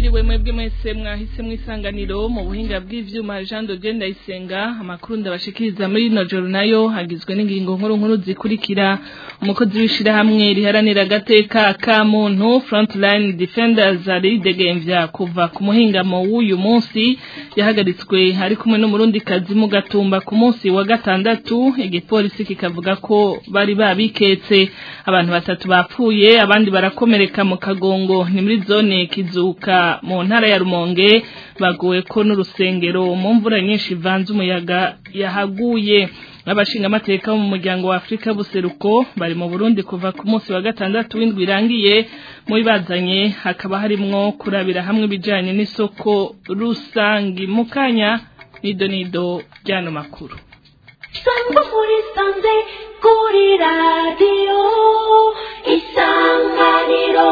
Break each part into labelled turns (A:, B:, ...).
A: mwiriwe mwebwe mwese mwahise mwisanganiro mu buhinga bw'ivyuma Jean de Dieu Ndayisenga amakuru ndabashikiriza muri ino joro nayo hagizwe n'ingingo nkuru nkuru zikurikira umukozi w'ishirahamwe riharanira agateka ka muntu Frontline Defenders ari degemvya kuva ku muhingamo w'uyu munsi yahagaritswe ari kumwe n'umurundi kazi mu gatumba ku munsi wa gatandatu igipolisi kikavuga ko bari babiketse abantu batatu bapfuye abandi barakomereka mu kagongo ni muri zone kizuka mu ntara ya Rumonge bagowe ko n'urusengero mu mvura nyinshi ivanze umuyaga yahaguye abashinga amateka mu muryango wa Afrika buseruko bari mu Burundi kuva ku munsi wa gatandatu w'indwi irangiye mu bibazanye hakaba harimwo kurabira hamwe bijanye n'isoko rusangi mukanya nido nido ryano makuru
B: Sangwa muri sanze kuri radio isanganiro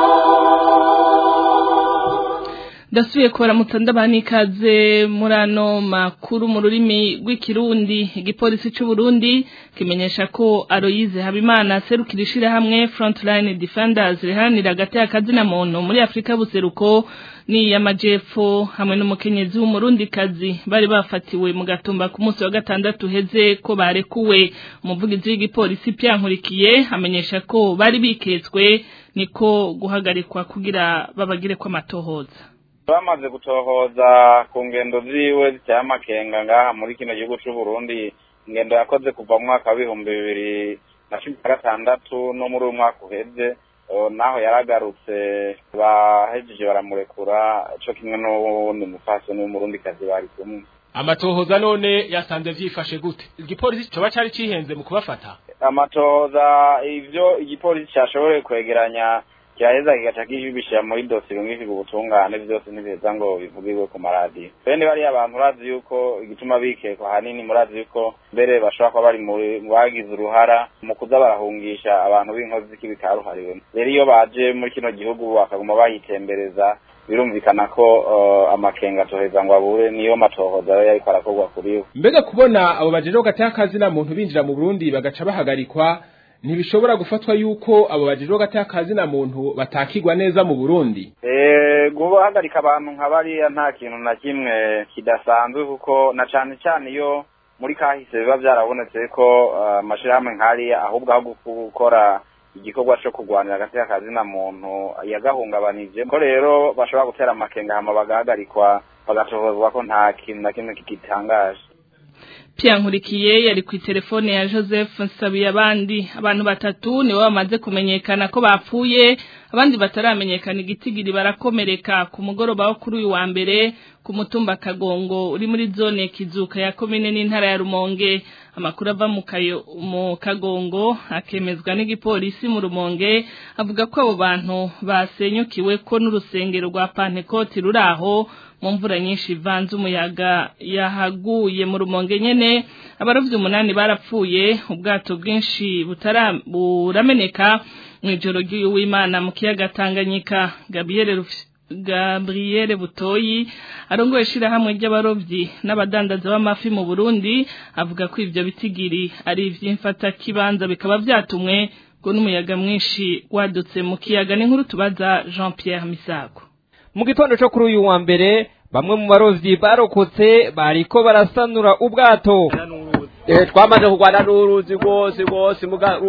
A: Dasuye kora mutandabani ikaze murano makuru mu rurimi rw'ikirundi igipolisi c'u Burundi kimenyesha ko Aloyize Habimana serukirishira hamwe Frontline Defenders rihanira agati akazi na muntu muri Afrika buseruko ni yamajepfo hamwe n'umukenyezi w'umurundi kazi bari bafatiwe mu gatumba ku munsi wa gatandatu heze ko barekuwe umuvugizi w'igipolisi pyankurikiye amenyesha ko bari biketswe niko guhagarikwa kugira babagire ko amatohoza
C: bamaze gutohoza ku ngendo ziwe ziteye amakenga ngaha muri kino gihugu c'u Burundi ingendo yakoze kuva mu mwaka w'ibihumbi bibiri na cumi na gatandatu no muri uyu mwaka uheze naho yaragarutse bahejeje baramurekura co kimwe n'uwundi mupfasoni w'umurundikazi bari kumwe
D: amatohoza none yasanze vyifashe gute igipolisi coba cari cihenze mu kubafata
C: amatohoza ivyo igipolisi cashoboye kwegeranya kiraheza kigaca kibishira muri dosiye rumwe ubutungane vyose ntibiheza ngo bivugirwe ku maradiyo bene bariya abantu urazi yuko igituma bikekwa hanini murazi yuko mbere bashobora kuba bari mu bagize uruhara mu kuza barahungisha abantu b'inkozi z'ikibi karuhariwe rero iyo baje muri kino gihugu bakaguma bayitembereza birumvikana ko amakenga atoheza ngo abure niyo matohoza rero yariko arakorwa kuriwe
D: mbega kubona abo bajeje gateka kazi na muntu binjira mu Burundi bagaca bahagarikwa ntibishobora gufatwa yuko abo bajejwe gateka kazi na muntu batakigwa neza mu Burundi
C: eh guhagarika abantu nka bariya nta kintu na kimwe kidasanzwe kuko na cane cyane iyo muri kahise biba byarabonetse ko amashirahamwe nkariya ahubwo aho gukora igikorwa cyo kurwanira agateka kazi na muntu yagahungabanije ko rero bashobora gutera amakenga hama bagahagarikwa bagatohozwa ko nta kintu na kimwe kigitangaje
A: Pia nkurikiye yari ku telefone ya Joseph Nsabiye abandi abantu batatu nibo bamaze kumenyekana ko bapfuye abandi bataramenyekana igitigiri barakomereka ku mugoroba wo kuri uyu wa mbere ku mutumba Kagongo uri muri zone kizuka ya komine n'intara ya Rumonge amakuru ava mu kayo mu Kagongo akemezwa n'igipolisi mu Rumonge avuga ko abo bantu basenyukiwe ko n'urusengero rwa Pentecote ruraho mu mvura nyinshi ivanze umuyaga yahaguye mu rumonge nyene abarovyi umunani barapfuye ubwato bwinshi butara burameneka mu ijoro ry'uyu w'Imana mu kiyaga Tanganyika Gabriel Gabriel Butoyi arongoye shirahamwe ry'abarovyi n'abadandaza b'amafi mu Burundi avuga ko ivyo bitigiri ari ivy'imfata kibanza bikaba vyatumwe ngo n'umuyaga mwinshi wadutse mu kiyaga n'inkuru tubaza Jean Pierre Misago
E: mu gitondo cyo kuri uyu wa mbere bamwe mu barovyi barokotse bariko barasanura ubwato
F: twamaze kurwana n'uruzi rwose rwose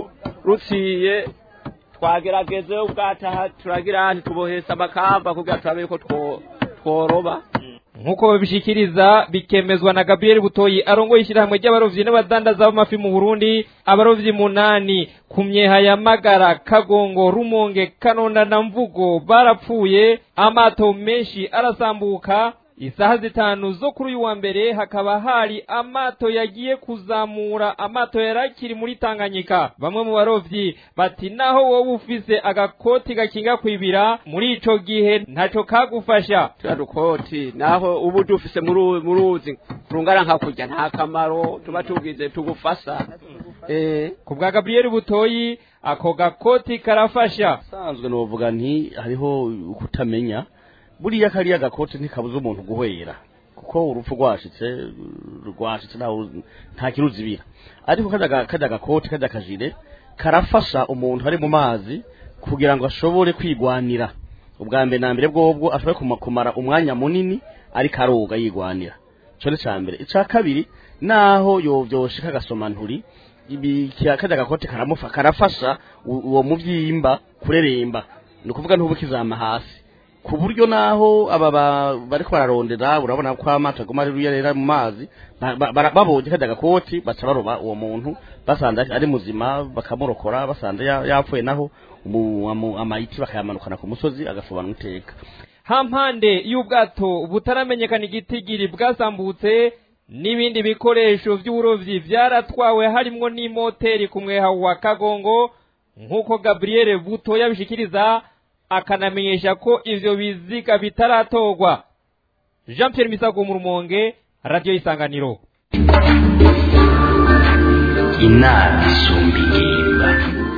F: ruciye twagerageze ubwato turagira ntitubohese amakamba kugira turabe ko tworoba
E: nk'uko babishikiriza bikemezwa na Gabriel Butoyi arongoye ishyirahamwe ry'abarovyi n'abadandaza b'amafi mu Burundi abarovyi munani ku myeha ya Magara Kagongo Rumonge Kanonda na Mvugo barapfuye amato menshi arasambuka isaha zitanu zo kuri uyu wa mbere hakaba hari amato yagiye kuzamura amato yarakiri muri Tanganyika bamwe mu barovyi bati naho wowe ufise agakoti gakinga kwibira muri ico gihe ntaco kagufasha
F: turadukoti naho ubu dufise mu ruzi rungana nka kurya nta kamaro tuba tugize tugufasa
E: eh ku bwa Gabriel Butoyi ako gakoti karafasha
G: sanzwe novuga nti hariho kutamenya buriya kariya gakote ntikabuza umuntu guhwera kuko urupfu rwashitse rwashitse nta kiruzibira ariko kajya gakote kajya kajire karafasha umuntu ari mu mazi kugira ngo ashobore kwigwanira ubwa mbere na mbere bwobwo ashoboye kuma- kumara umwanya munini ariko aroga yigwanira ico ni ca mbere ica kabiri naho yovyoshika agasoma nturi ibi kya- kajya gakote karamufa karafasha u- uwo muvyimba kureremba ni ukuvuga ntubu kizama hasi ku buryo naho aba ba- bariko bararondera urabona ko amato aguma ari ruyerera mu mazi ba- ba- bara- babonye kajya gakoti baca baroba uwo muntu basanze ari muzima bakamurokora basanze ya- yapfuye naho umu- amu- amayiti bakayamanukana ku musozi agasobanura iteka
E: hampande y'ubwato butaramenyekana igitigiri bwasambutse n'ibindi bikoresho by'uburovyi vyaratwawe harimwo n'imoteri ku mweha wa kagongo nk'uko gabriel buto yabishikiriza akanamenyesha ko ivyo biziga bitaratorwa jean pierre misago mu rumonge radiyo isanganiro
H: inama isumba ingimba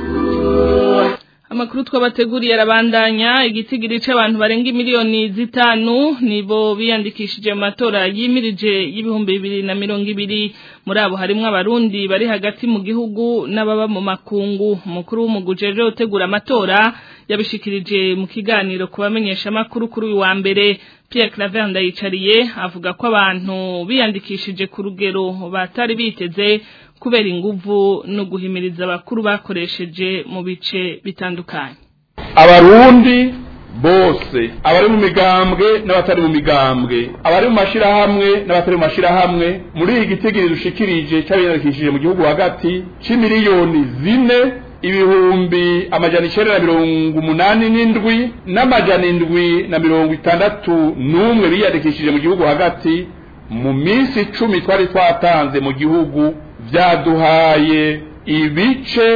A: Amakuru twabateguriye arabandanya igitigiri c'abantu barenga miliyoni zitanu nibo biyandikishije mu matora yimirije y'ibihumbi bibiri na mirongo ibiri muri abo harimwo abarundi bari hagati mu gihugu n'ababa mu makungu umukuru w'umuguje rero utegura amatora yabishikirije mu kiganiro ku bamenyesha amakuru kuri uyu wa mbere Pierre Claver Ndayicariye avuga ko abantu biyandikishije ku rugero batari biteze kubera inguvu no guhimiriza abakuru bakoresheje mu bice bitandukanye
I: abarundi bose abari mu migambwe n'abatari mu migambwe abari mu mashirahamwe n'abatari mu mashirahamwe muri iyi gitigiri dushikirije cy'abiyandikishije mu gihugu hagati c'imiliyoni zine ibihumbi amajana icenda na mirongo umunani n'indwi n'amajana indwi na mirongo itandatu n'umwe biyandikishije mu gihugu hagati mu minsi icumi twari twatanze mu gihugu vyaduhaye ibice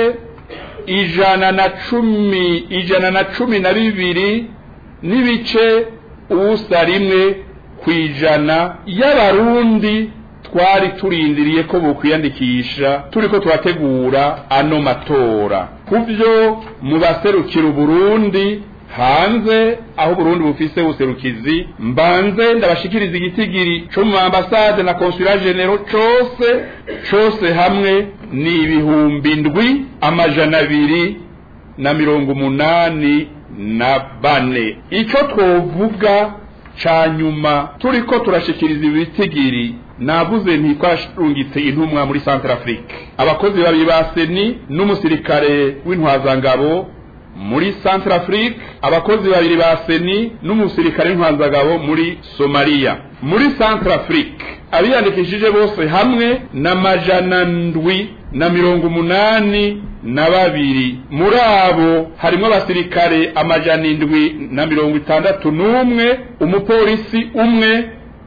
I: ijana na cumi ijana na cumi na bibiri n'ibice ubusa rimwe ku ijana y'abarundi twari turindiriye ko bokwiyandikisha turiko turategura ano matora kuvyo mu baserukira uburundi hanze aho Burundi bufise userukizi mbanze ndabashikiriza igitigiri co mu ambasade na consulat general cose cose hamwe ni ibihumbi ndwi amajana abiri na mirongo umunani na bane ico twovuga ca nyuma turiko turashikiriza ibitigiri navuze nti twashungitse intumwa muri Centrafrique abakozi babiri ba seni n'umusirikare w'intwazangabo muri Centrafrique abakozi babiri ba seni n'umusirikare w'intwazangabo muri Somalia muri Centrafrique abiyandikishije bose hamwe na majana ndwi na mirongo umunani na babiri muri abo harimo abasirikare amajana indwi na mirongo itandatu n'umwe umupolisi umwe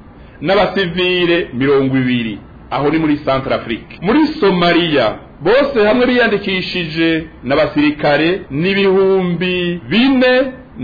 I: n'abasivile mirongo ibiri aho ni muri Centrafrique muri Somalia bose hamwe biyandikishije n'abasirikare n'ibihumbi bine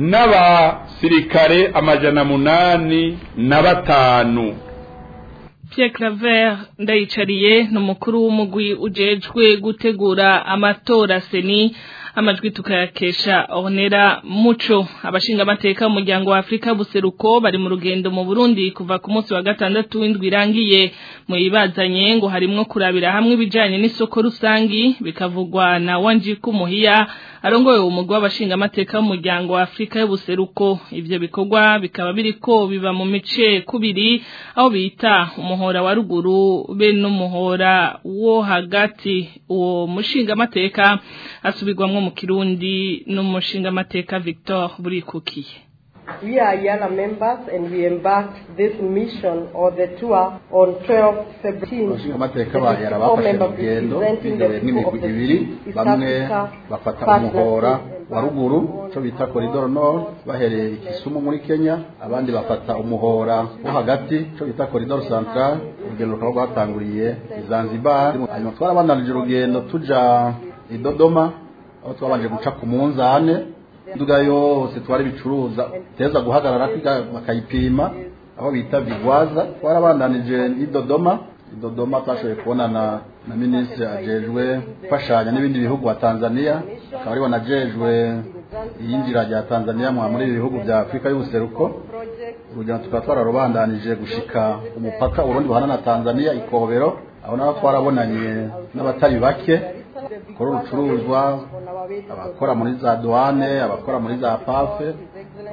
I: n'abasirikare amajana munani na batanu
A: Pierre Claver ndayicariye n'umukuru w'umugwi ujejwe gutegura amatora seni amajwi tukayakesha Ornera Muco abashinga amateka umuryango wa Afrika buseruko bari mu rugendo mu Burundi kuva ku munsi wa gatandatu w'indwi irangiye mu ibazanye ngo harimwo kurabira hamwe ibijanye n'isoko rusangi bikavugwa na Wanjiku Muhiya arongoye umugwi w'abashinga amateka w'umuryango wa Afrika y'ubuseruko ivyo bikorwa bikaba biriko biba mu mice kubiri aho bita umuhora wa ruguru be n'umuhora wo hagati uwo mushinga amateka asubirwamwo mu kirundi n'umushinga amateka Victor Burikukiye
J: We are Yala members and we embarked this mission or the tour on 12 February.
K: abashinga amateka ba yara bafashe urugendo bigawe n'imigwi ibiri bamwe bafata umuhora wa ruguru cyo bita koridoro nord bahereye ikisumu muri kenya abandi bafata umuhora wo hagati cyo bita koridoro central urugendo rukaba rwatanguriye i zanzibar hanyuma twarabandanije urugendo tuja i dodoma aho twabanje guca ku munzane induga yose twari bicuruza teza guhagarara kwiga bakayipima aho bita vigwaza twarabandanije i dodoma i dodoma twashoboye kubonana na minisitiri ajejwe gufashanya n'ibindi bihugu wa tanzania akaba ariwe najejwe iyinjira rya tanzania mwa muri ibi bihugu bya afurika y'ubuseruko urugendo tukaba twararubandanije gushika umupaka urundi buhana na tanzania ikobero aho naho twarabonanye n'abatari bake bakora urucuruzwa abakora muri za douane abakora muri za pafe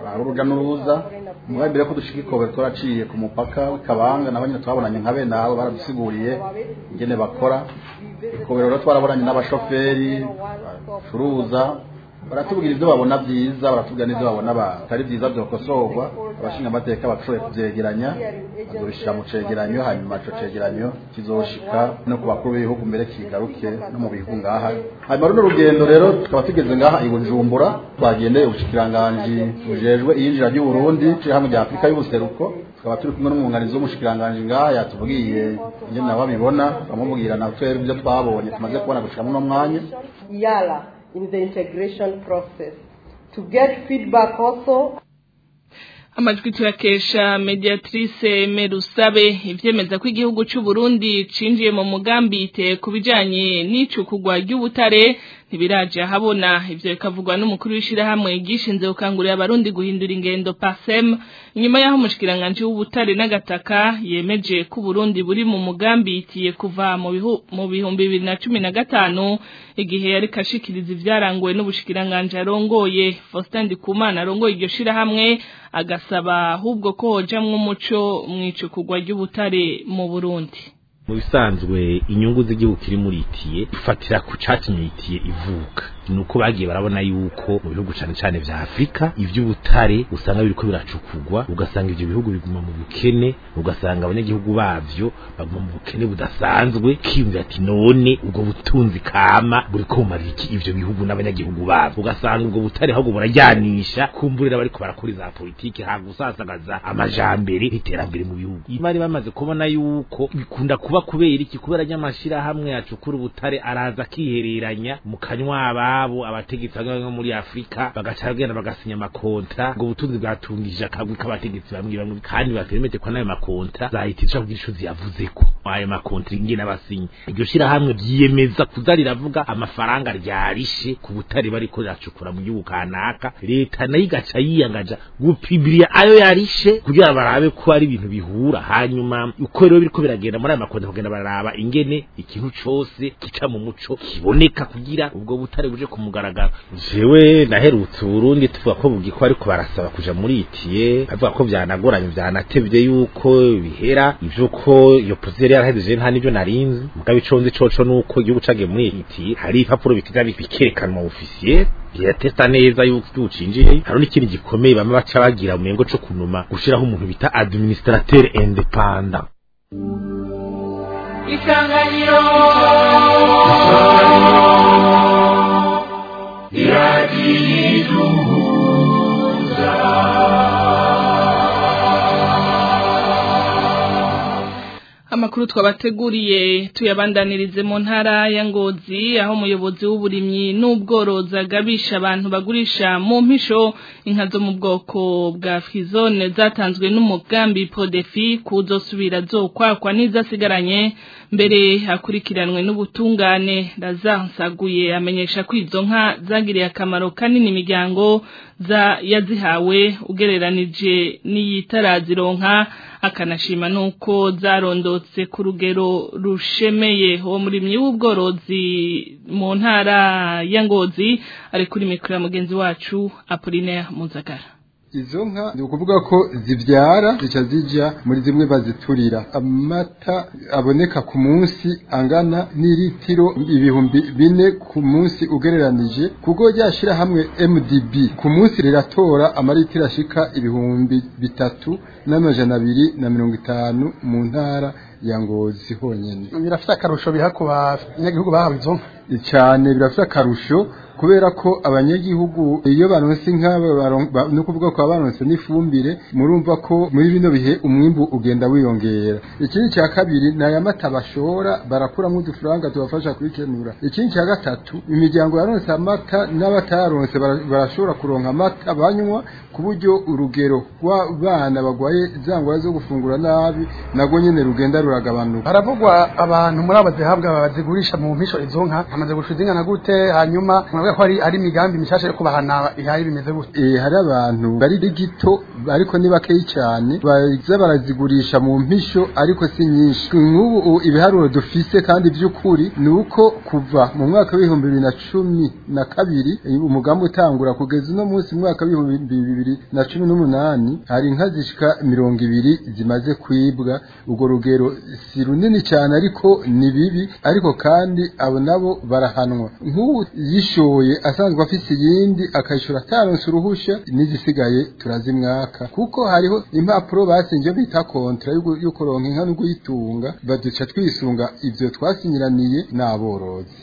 K: hari urujya n'uruza mugabe mbere ko dushika ikobero turaciye ku mupaka w'ikabanga nabo nyine twabonanye nka bene abo baradusiguriye ingene bakora ikobero rero twarabonanye n'abashoferi bacuruza baratubwira ibyo babona byiza baratubwira n'ibyo babona batari byiza byokosorwa abashinga amateka bashoboye kubyegeranya bazobishyira mu cegeranyo hanyuma ico cegeranyo kizoshika no ku bakuru b'ibihugu mbere kigaruke no mu bihugu ngaha hanyuma runo rugendo rero tukaba tugeze ngaha i bujumbura twagendeye ubushikiranganji bujejwe iyinjira ry'uburundi hamwe rya afurika y'ubuseruko tukaba turi kumwe n'umwunganizi w'umushikiranganji ngaha yatubwiye ingene nabo babibona bamubwira na twebwe ibyo twabonye tumaze kubona gushika muno mwanya
J: yala in the integration process. To get feedback also,
A: amajwi tuyakesha mediatrice merusabe ivyemeza ko igihugu c'u Burundi cinjiye mu mugambi ite kubijanye n'icukugwa ry'ubutare ntibiraje ahabona ivyo bikavugwa n'umukuru w'ishirahamwe gishinze gukangurira abarundi guhindura ingendo pasem inyuma y'aho umushikiranganje w'ubutare n'agataka yemeje ko Burundi buri mu mugambi itiye kuva mu bihu mu bihumbi bibiri na cumi na gatanu igihe yari kashikiriza ivyaranguwe n'ubushikiranganje arongoye Faustin Ndikumana arongoye iryo shirahamwe agasaba ahubwo ko hojamwo umuco mw'icukugwa ry'ubutare mu Burundi
L: mu bisanzwe inyungu z'igihugu kiri muri itiye ifatira ku catumye itiye ivuka nuko bagiye barabona yuko mu bihugu cane cane vya Afrika ivy'ubutare usanga biriko biracukugwa ugasanga ivyo bihugu biguma mu bukene ugasanga abanyagihugu bavyo baguma mu bukene budasanzwe kimvye ati none ubwo butunzi kama buriko bumarira iki ivyo bihugu n'abanyagihugu bavyo ugasanga ubwo butare ahubwo burajyanisha kumburira bariko barakora za politiki ha gusasagaza amajambere iterambere mu bihugu bari bamaze kubona yuko bikunda kuba kubera iki kubera nyamashira hamwe yacukura ubutare araza akihereranya mu kanywa abo abategetsi bamwe muri Afrika bagaca bagenda bagasinya amakontra ngo ubutunzi bwatungije akagwi k'abategetsi bamwe bamwe kandi bapermete ko nayo makontra zahitisha kugira ico ziyavuzeko ayo makontra ingene abasinye iryo shira hamwe byiyemeza kuzarira avuga amafaranga ryarishe ku butare bariko racukura mu gihugu kanaka leta nayo igaca yiyangaja gupibiria ayo yarishe kugira barabe ko ari ibintu bihura hanyuma uko rero biriko biragenda muri ayo makontra kugenda baraba ingene ikintu cose kica mu muco kiboneka kugira ubwo butare buje kumugaragara jewe naherutse Burundi tuvuga ko bugiko ariko barasaba kuja muri itiye bavuga ko byanagoranye byanatevye yuko bihera ivyuko iyo pozere yarahejeje nta nivyo narinzi mugabe iconzi coco nuko igihugu cagiye muri itiye hari ipapuro bikiza bikerekanwa officier biratesta neza yuko ucinjiye hari n'ikindi gikomeye bamwe baca bagira umengo co kunuma gushiraho umuntu bita administrateur independant
B: isanganiro
A: amakuru twabateguriye tuyabandanirize mu ntara ya Ngozi aho umuyobozi w'uburimyi n'ubworozi agabisha abantu bagurisha mu mpisho inka zo mu bwoko bwa frizone zatanzwe n'umugambi Prodefi kuzosubira zokwakwa n'izasigaranye mbere hakurikiranwe n'ubutungane razansaguye amenyesha ko izo nka zagiriye akamaro kanini imiryango za yazihawe ugereranije n'iyitarazironka akanashima nuko zarondotse ku rugero rushemeye uwo murimyi w'ubworozi mu ntara ya Ngozi ari kuri mikoro ya mugenzi wacu Apollinaire Muzagara
M: izo nka ni ukuvuga ko zibyara zica zijya muri zimwe baziturira amata aboneka ku munsi angana n'iritiro ibihumbi bine ku munsi ugereranije kuko ryashyira hamwe mdb ku munsi riratora amaritiro ashika ibihumbi bitatu n'amajana abiri na mirongo itanu mu ntara ya ngozi honyine
N: birafite akarusho biha ku banyagihugu bahawe izo nka
M: cyane birafite akarusho kubera ko abanyagihugu iyo baronse inka no kuvuga ko baronse n'ifumbire murumva ko muri bino bihe umwimbu ugenda wiyongera ikindi cya kabiri ni aya mata bashora barakuramo udufaranga tubafasha kubikenura ikindi cya gatatu imiryango yaronse amata n'abataronse barashobora kuronka amata banywa ku buryo urugero rw'abana bagwaye za ngwara zo gufungura nabi nabwo nyine rugenda ruragabanuka
N: haravugwa abantu muri abo zihabwa bazigurisha mu mpisho izo nka hamaze gushiza ingana gute hanyuma bavuga ko ari ari imigambi mishasha yo kubahana ihari bimeze gute
M: eh hari abantu bari digito ariko ni bakeyi cyane baza barazigurisha mu mpisho ariko si nyinshi nk'ubu ibiharuro dufise kandi by'ukuri ni uko kuva mu mwaka w'ibihumbi bibiri na cumi na kabiri umugambi utangura kugeza uno munsi mu mwaka w'ibihumbi bibiri na cumi n'umunani hari inka zishika mirongo ibiri zimaze kwibwa urwo rugero si runini cyane ariko ni bibi ariko kandi abo nabo barahanwa nk'ubu yishoye asanzwe afise iyindi akayishura ataronse uruhusha n'izisigaye turazimwaka kuko hariho impapuro basinje bita kontra yo kuronka inka no kuyitunga baduca twisunga ivyo twasinyiraniye n'aborozi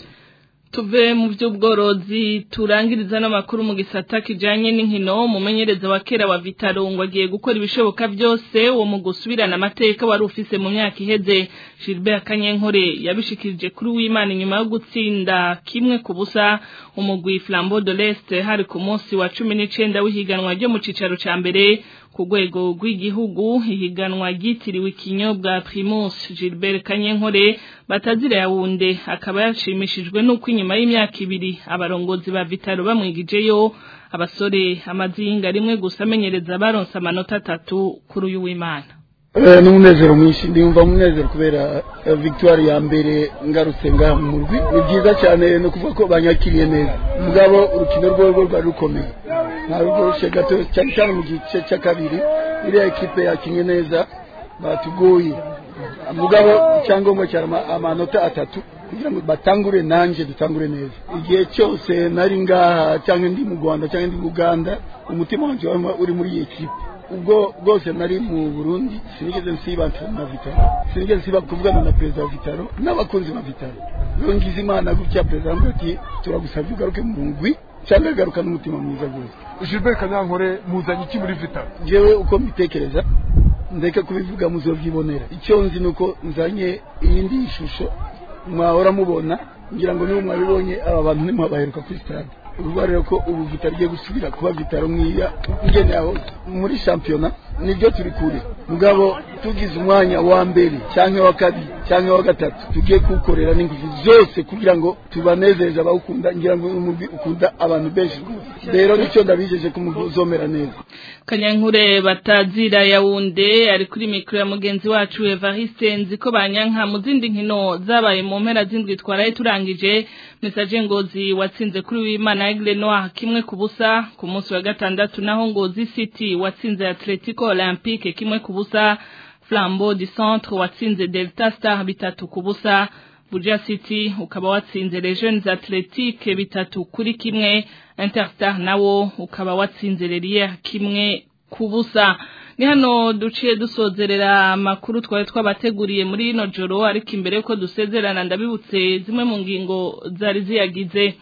A: tuve mu by'ubworozi turangiriza n'amakuru mu gisata kijanye n'inkino umumenyereza wa kera wa Vitaro ngo agiye gukora ibishoboka byose uwo mu gusubirana amateka wari ufise mu myaka iheze Gilbert Kanyenkore yabishikirije kuri w'Imana inyuma yo gutsinda kimwe ku busa umugwi Flambeau de l'Est hari ku munsi wa 19 w'ihiganwa ryo mu cicaro ca mbere ku rwego rw'igihugu ihiganwa ryitiriwe ikinyobwa Primus Gilbert Kanyenkore batazira yawunde akaba yashimishijwe nuko inyuma y'imyaka ibiri abarongozi ba Vitaro bamwigijeyo abasore amazinga rimwe gusa amenyereza baronse amanota atatu kuri uyu w'Imana
O: ni umunezero mwinshi ndumva umunezero kubera victoire ya mbere ngarutse ngaha mu murwi ni byiza cyane no kuvuga ko banyakiriye neza mugabo urukino rwo rwari rukomeye nta rworoshye gato cyane cyane mu gice cya kabiri iriya ekipe yakinnye neza batugoye mugabo icyangombwa cyane amanota atatu kugira ngo batangure nanjye dutangure neza igihe cyose nari ngaha cyangwa ndi mu rwanda cyangwa ndi mu uganda umutima wanjye uri muri iyi ekipe ubwo bwose nari mu burundi sinigeze nsiba na vitaro sinigeze nsiba kuvugana na perezida wa vitaro n'abakunzi ba vitaro rero ngize imana gutya perezida aramubwira ati turagusabye ugaruke mu mugwi cyangwa garuka n'umutima mwiza rwose
P: Gilbert Kanyankore muzanye iki muri vitaro
O: jewe uko mbitekereza ndeke kubivuga muzobyibonera icyo nzi ni uko nzanye iyindi shusho mwahora mubona ngira ngo niba mwabibonye aba bantu ntimubaheruka kuri stade uruvuga rero ko ubu vitaro igiye gusubira kuba vitaro nk'iya ngene aho muri shampiyona nibyo turi kure mugabo tugize umwanya wa mbere cyangwa wa kabiri cyangwa wa gatatu tugiye kuwukorera n'ingufu zose kugira ngo tubanezeze abawukunda ngira ngo umugwi ukunda abantu benshi rero nicyo ndabijeje ko umugwi uzomera neza
A: kanyankure batazira yawunde ari kuri mikoro ya mugenzi wacu Evariste nzi ko banyanka mu zindi nkino zabaye mu mpera z'indwi twaraye turangije mesaje ngozi watsinze kuri w'Imana Aigle Noir kimwe ku busa ku munsi wa gatandatu naho ngozi City watsinze Atletico Olympique kimwe ku busa Flambeau du Centre watsinze Delta Star bitatu ku busa Buja City ukaba watsinze Les Jeunes Athletiques bitatu kuri kimwe Interstar nawo ukaba watsinze Lelier kimwe kubusa ni hano duciye dusozerera amakuru twari twabateguriye muri ino joro ariko imbere yuko dusezerana ndabibutse zimwe mu ngingo zari ziyagize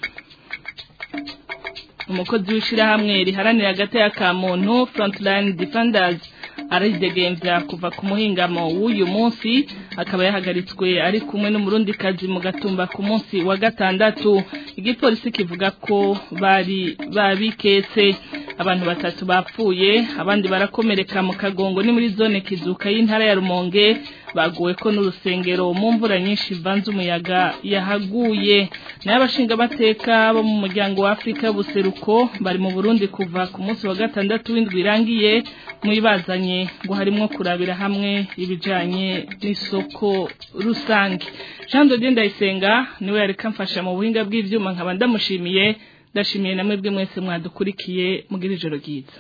A: umukozi w'ishyirahamwe riharanira agateka ka muntu frontline defenders aridegembya kuva ku muhingamo w'uyu munsi akaba yahagaritswe ari kumwe n'umurundikazi mu gatumba ku munsi wa gatandatu igipolisi kivuga ko bari babiketse abantu batatu bapfuye abandi barakomereka mu kagongo ni muri zone kizuka y'intara ya rumonge baguwe ko n'urusengero mu mvura nyinshi ivanze umuyaga yahaguye nayo abashingamateka bo mu muryango wa afurika buseruko bari mu burundi kuva ku munsi wa gatandatu w'indwi irangiye mwibazanye ngo harimo kurabira hamwe ibijyanye n'isoko rusange jean de ndayisenga niwe yari kamfasha mu buhinga bw'ibyuma nkaba ndamushimiye ndashimiye na mwebwe mwese mwadukurikiye mugira ijoro ryiza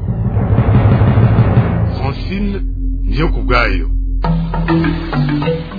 P: francine niyo ku bwayo